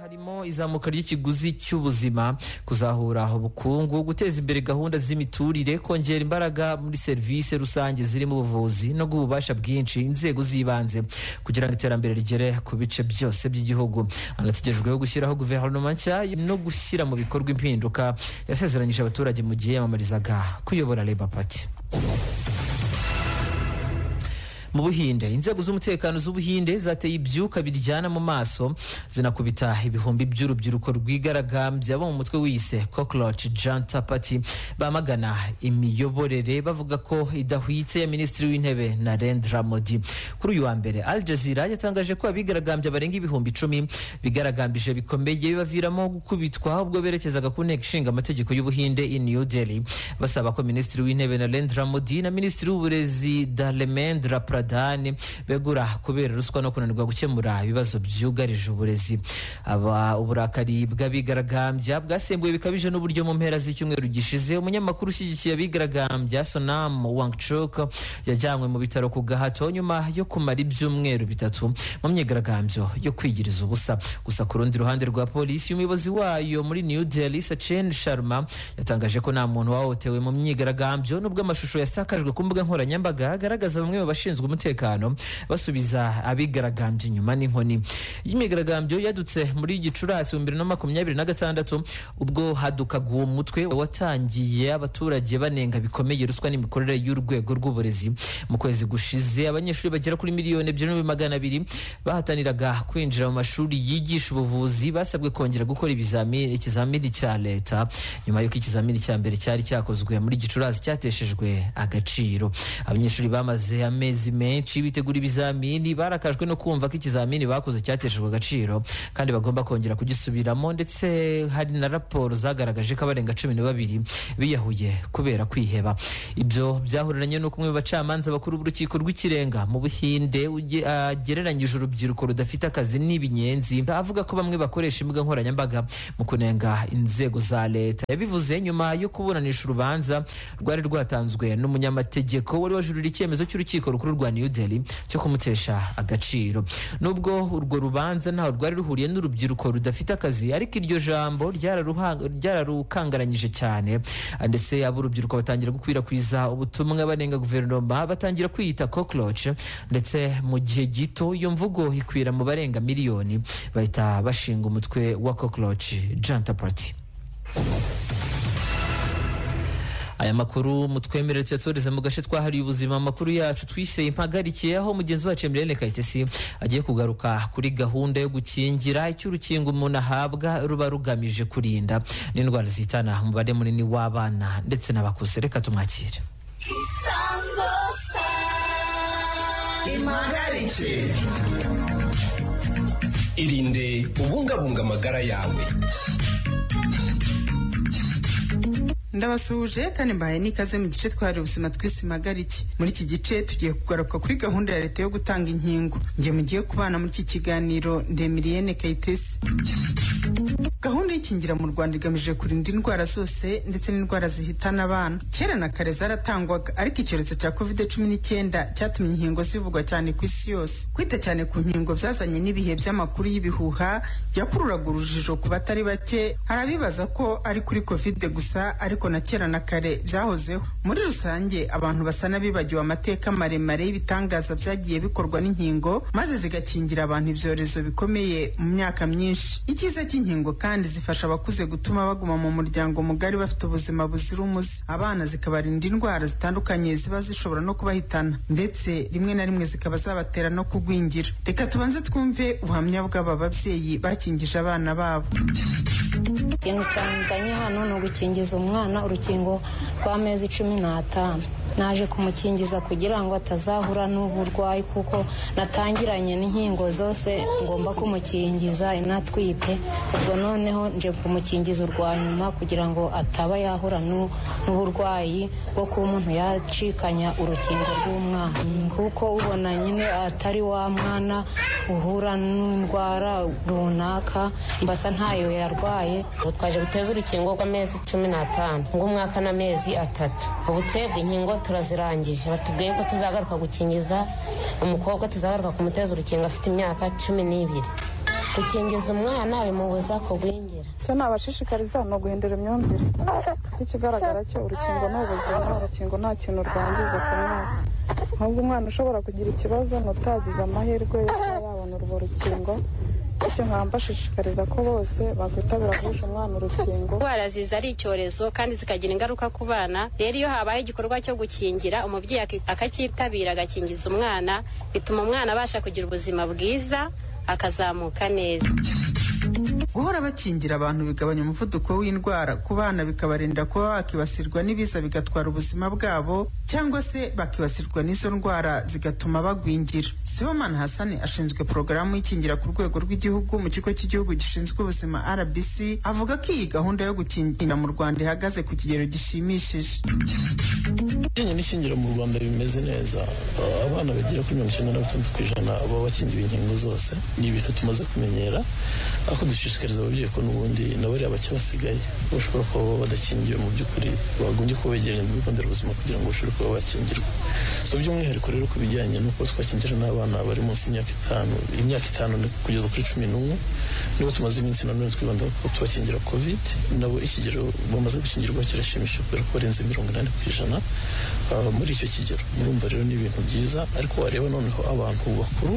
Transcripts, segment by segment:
harimo izamuka ry'ikiguzi cy'ubuzima kuzahura ubukungu guteza imbere gahunda z'imiturire kongera imbaraga muri serivisi rusange zirimo ubuvuzi no guha ububasha bwinshi inzego z'ibanze kugira ngo iterambere rigere ku bice byose by'igihugu hanategejweho gushyiraho guverinoma nshya no gushyira mu bikorwa impinduka yasezeranyije abaturage mu gihe yamamarizaga kuyobora leba pati mu buhinde inzego z'umutekano z'ubuhinde zateye ibyuka biryana mu maso zinakubita ibihumbi by'urubyiruko rwigaragambya bo mu mutwe wiyise cockroach janta party bamagana imiyoborere bavuga ko idahwitse ya minisitiri w'intebe narendra modi kuri uyu wa mbere al jazeera yatangaje ko abigaragambya barenga ibihumbi icumi bigaragambije bikomeye bibaviramo gukubitwa ubwo berekezaga ku nteko ishinga amategeko y'ubuhinde i new delhi basaba ko minisitiri w'intebe narendra modi na minisitiri w'uburezi darlemendra prad pradhan begura kubera ruswa no kunanirwa gukemura ibibazo byugarije uburezi aba uburakari bw'abigaragambya bwasembuwe bikabije n'uburyo mu mpera z'icyumweru gishize umunyamakuru ushyigikiye abigaragambya sonam wangchuk yajyanywe mu bitaro ku gahato nyuma yo kumara ibyumweru bitatu mu myigaragambyo yo kwigiriza ubusa gusa ku rundi ruhande rwa polisi umuyobozi wayo muri new delhi sachen sharma yatangaje ko nta muntu wahotewe mu myigaragambyo nubwo amashusho yasakajwe ku mbuga nkoranyambaga agaragaza bamwe mu bashinzwe umutekano basubiza abigaragambye inyuma n'inkoni imyigaragambyo yadutse muri gicurasi bibiri na makumyabiri na gatandatu ubwo hadukaga uwo mutwe watangiye abaturage banenga bikomeye ruswa n'imikorere y'urwego rw'uburezi mu kwezi gushize abanyeshuri bagera kuri miliyoni ebyiri n'ibihumbi magana abiri bahataniraga kwinjira mu mashuri yigisha ubuvuzi basabwe kongera gukora ikizamini cya leta nyuma y'uko ikizamini cya mbere cyari cyakozwe muri gicurasi cyateshejwe agaciro abanyeshuri bamaze amezi menshi bitegura ibizamini barakajwe no kumva ko ikizamini bakoze cyateshejwe agaciro kandi bagomba kongera kugisubiramo ndetse hari na raporo zagaragaje ko abarenga cumi na babiri biyahuye kubera kwiheba ibyo byahuriranye n'uko umwe mu bacamanza bakuru b'urukiko rw'ikirenga mu buhinde agereranyije urubyiruko rudafite akazi n'ibinyenzi avuga ko bamwe bakoresha imbuga nkoranyambaga mu kunenga inzego za leta yabivuze nyuma yo kuburanisha urubanza rwari rwatanzwe n'umunyamategeko wari wajurira icyemezo cy'urukiko rukuru rwa new delhi cyo kumutesha agaciro nubwo urwo rubanza ntaho rwari ruhuriye n'urubyiruko rudafite akazi ariko iryo jambo ryararukangaranyije cyane ndetse ab'urubyiruko batangira gukwirakwiza ubutumwa banenga guverinoma batangira kwiyita cockroach ndetse mu gihe gito iyo mvugo ikwira mu barenga miliyoni bahita bashinga umutwe wa cockroach janta party aya makuru mutwemerere tuyasoreze mu gace twahariye ubuzima amakuru yacu twise impagarikiye aho mugenzi wacu emirene kayitesi agiye kugaruka kuri gahunda yo gukingira icyo urukingo umuntu ahabwa ruba rugamije kurinda n'indwara zihitana umubare munini w'abana ndetse n'abakuze reka tumwakire isango impagarikiye irinde ubungabunga amagara yawe ndabasuhuje kandi mbahaye n'ikaze mu gice twari ubuzima twisimagariki muri iki gice tugiye kugaruka kuri gahunda ya leta yo gutanga inkingo njye mugiye kubana muri iki kiganiro ndemiriyene kayitesi gahunda y'ikingira mu rwanda igamije kurinda indwara zose ndetse n'indwara zihitana abana kera na kare zaratangwaga ariko icyorezo cya covid cumi n'icyenda cyatumye inkingo zivugwa cyane ku isi yose kwita cyane ku nkingo byazanye n'ibihe by'amakuru y'ibihuha byakururaga urujijo ku batari bake hari abibaza ko ari kuri covid gusa ariko na kera na kare byahozeho muri rusange abantu basa n'abibagiwe amateka maremare y'ibitangaza byagiye bikorwa n'inkingo maze zigakingira abantu ibyorezo bikomeye mu myaka myinshi icyiza cy'inkingo kandi zifasha abakuze gutuma baguma mu muryango mugari bafite ubuzima buzira umuze abana zikabarinda indwara zitandukanye ziba zishobora no kubahitana ndetse rimwe na rimwe zikaba zabatera no kugwingira reka tubanze twumve ubuhamya bw'aba babyeyi bakingije abana babo ikintu cyanzanye hano ni ugukingiza umwana urukingo rw'amezi cumi n'atanu naje kumukingiza kugira ngo atazahura n'uburwayi kuko natangiranye n'inkingo zose ngomba kumukingiza inatwite ubwo noneho nje kumukingiza urwa nyuma kugira ngo ataba yahura n'uburwayi bwo kuba umuntu yacikanya urukingo rw'umwana kuko ubona nyine atari wa mwana uhura n'indwara runaka mbasa ntayo yarwaye ubu twaje guteza urukingo rw'amezi cumi n'atanu ng'umwaka n'amezi atatu ubu twebwe inkingo turazirangije batubwiye ko tuzagaruka gukingiza umukobwa tuzagaruka kumuteza urukingo afite imyaka cumi n'ibiri gukingiza umwana bimubuza kugwingira icyo nabashishikariza ni uguhindura imyumvire ikigaragara cyo urukingo ni ubuzima urukingo nta kintu rwangiza ku mwana ahubwo umwana ushobora kugira ikibazo ni utagize amahirwe yo kuba yabona urwo rukingo bityo nkaba mbashishikariza ko bose bakwitabira guhisha umwana urukingo indwara ziza ari icyorezo kandi zikagira ingaruka ku bana rero iyo habaye igikorwa cyo gukingira umubyeyi aki- akacyitabira agakingiza umwana bituma umwana abasha kugira ubuzima bwiza akazamuka neza guhora bakingira abantu bigabanya umuvuduko w'indwara ku bana bikabarinda kuba bakibasirwa n'ibiza bigatwara ubuzima bwabo cyangwa se bakibasirwa n'izo ndwara zigatuma bagwingira sibomana hasani ashinzwe porogaramu y'ikingira ku rwego rw'igihugu mu kigo cy'igihugu gishinzwe ubuzima rbc avuga ko iyi gahunda yo gukingira mu rwanda ihagaze ku kigero gishimishije bijyanye n'ishingira mu rwanda bimeze neza Uh, abana bagera kuri mirongo icyenda na batandatu ku ijana baba bakingiwe inkingo zose ni ibintu tumaze kumenyera ariko dushishikariza ababyeyi ko n'ubundi nabo ari abake basigaye bashobora kuba baba badakingiwe mu by'ukuri bagombye kuba begeranye n'ibigo nderabuzima kugira ngo bashobore kuba bakingirwa so by'umwihariko rero ku bijyanye n'uko twakingira n'abana bari munsi y'imyaka itanu imyaka itanu ni kugeza kuri cumi n'umwe nibo tumaze iminsi nanone twibandaho kuko tubakingira covid nabo ikigero bamaze gukingirwa kirashimishije kubera ko barenze mirongo inani ku ijana ah, muri icyo kigero murumva rero ni ibintu byiza ariko wareba noneho abantu bakuru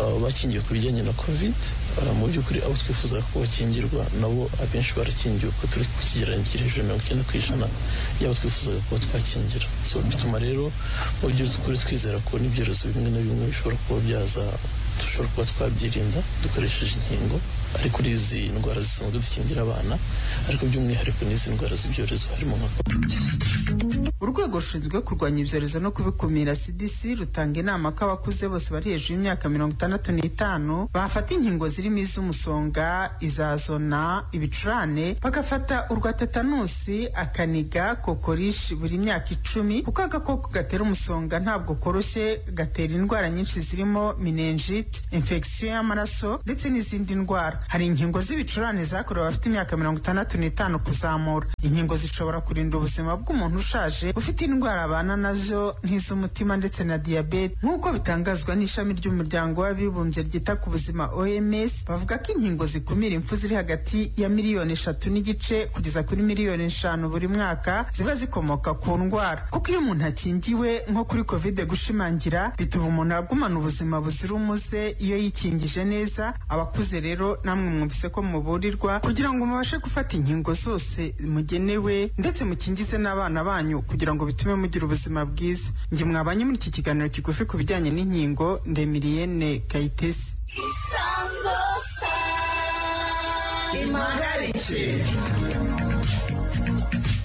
ah, bakingiwe ku bijyanye na covid ah, mu by'ukuri abo twifuza ko bakingirwa nabo abenshi barakingiwe ko turi ku kigereranyo kiri hejuru ya mirongo icyenda ku ijana y'abo twifuzaga kuba twakingira so bituma rero mu by'ukuri twizera ko n'ibyorezo bimwe na bimwe bishobora kuba byaza dushobora kuba twabyirinda dukoresheje inkingo ari kuri izi ndwara zisanzwe dukingira abana ariko by'umwihariko n'izi ndwara z'ibyorezo harimo nka urwego rushinzwe kurwanya ibyorezo no kubikumira cdc rutanga inama ko abakuze bose bari hejuru y'imyaka mirongo itandatu n'itanu bafata inkingo zirimo iz'umusonga iza zona ibicurane bagafata urwa tetanusi akaniga kokorishi buri myaka icumi kuko agakoko gatera umusonga ntabwo koroshye gatera indwara nyinshi zirimo meningite infection y'amaraso ndetse n'izindi ndwara hari inkingo z'ibicurane zakorewe abafite imyaka mirongo itandatu n'itanu kuzamura inkingo zishobora kurinda ubuzima bw'umuntu ushaje ufite indwara abana nazo nk'iz'umutima ndetse na diyabete nk'uko bitangazwa n'ishami ry'umuryango w'abibumbye ryita ku buzima oms bavuga ko inkingo zikumira impfu ziri hagati ya miliyoni eshatu n'igice kugeza kuri miliyoni eshanu buri mwaka ziba zikomoka ku ndwara kuko iyo umuntu akingiwe nko kuri kovide gushimangira bituma umuntu agumana ubuzima buzira umuze iyo yikingije neza abakuze rero namwe mwumvise ko muburirwa kugira ngo mubashe gufata inkingo zose mugenewe ndetse mukingize n'abana banyu kugira ngo bitume mugira ubuzima bwiza njye mwabanye muri iki kiganiro kigufi ku bijyanye n'inkingo ndemiriyene kayitesi impagarike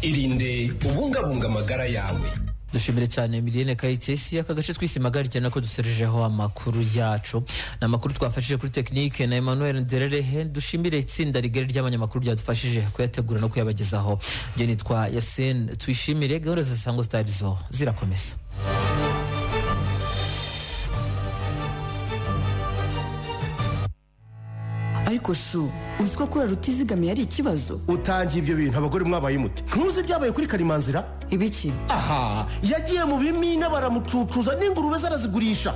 irinde ubungabunga amagara yawe dushimire cyane miliyene kayitesi aka gace twisimagarike nako duserejeho amakuru yacu ni amakuru twafashije kuri tekinike na emmanuel ndererehe dushimire itsinda rigari ry'abanyamakuru ryadufashije kuyategura no kuyabagezaho njye nitwa yasene tuyishimire gahunda za sango sitari zo zirakomeza ariko shu uzi ko kurara utizigamiye ari ikibazo utangiye ibyo bintu abagore mwabaye mute ntuzi ibyabaye kuri karimanzira ibiki aha yagiye mu bimina baramucucuza n'ingurube ze arazigurisha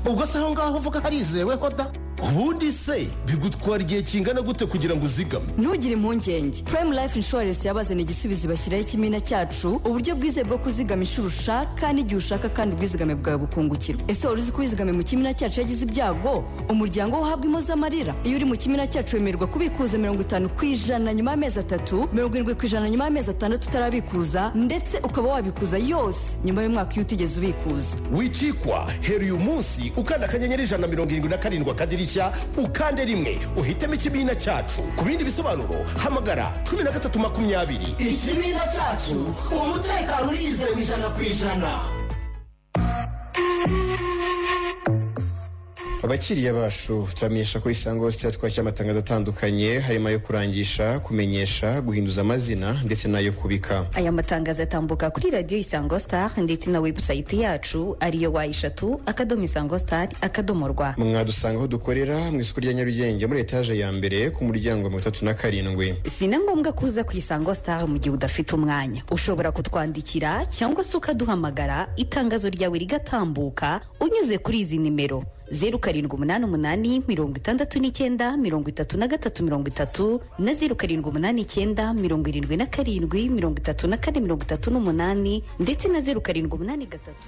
ubwo se aho ngaho uvuga harizeweho da ubundi se bigutwara igihe kingana gute kugira ngo uzigame ntugire impungenge prime life insurance yabazana igisubizo bashyiraho ikimina cyacu uburyo bwizewe bwo kuzigama inshuro ushaka n'igihe ushaka kandi ubwizigame bwawe bukungukirwa ese wari uzi ko uwizigame mu kimina cyacu yagize ibyago umuryango we uhabwa impozamarira iyo uri mu kimina cyacu wemererwa kubikuza mirongo itanu ku ijana nyuma y'amezi atatu mirongo irindwi ku ijana nyuma y'amezi atandatu utarabikuza ndetse ukaba wabikuza yose nyuma y'umwaka iyo utigeze ubikuza wicikwa hera uyu munsi ukanda akanyenyeri ijana na mirongo irindwi na karindwi akadirishya ukande rimwe uhitemo ikibina cyacu ku bindi bisobanuro hamagara cumi na gatatu makumyabiri ikimina cyacu umutekano urizewe ijana ku ijana abakiriya bacu turamenyesha ko isango sitari twakira amatangazo atandukanye harimo ayo kurangisha kumenyesha guhinduza amazina ndetse n'ayo kubika aya matangazo atambuka kuri radiyo isango star ndetse na webusayiti yacu ariyo wa eshatu akadomo isango star akadomo rwa mwadusanga aho dukorera mu isoko rya nyarugenge muri etaje ya mbere ku muryango wa mirongo itatu na karindwi si na ngombwa ko uza ku isango star mu gihe udafite umwanya ushobora kutwandikira cyangwa se ukaduhamagara itangazo ryawe rigatambuka unyuze kuri izi nimero zeru karindwi umunani umunani mirongo itandatu n'icyenda mirongo itatu na gatatu mirongo itatu na zeru karindwi umunani icyenda mirongo irindwi na karindwi mirongo itatu na kane mirongo itatu n'umunani ndetse na zeru karindwi umunani gatatu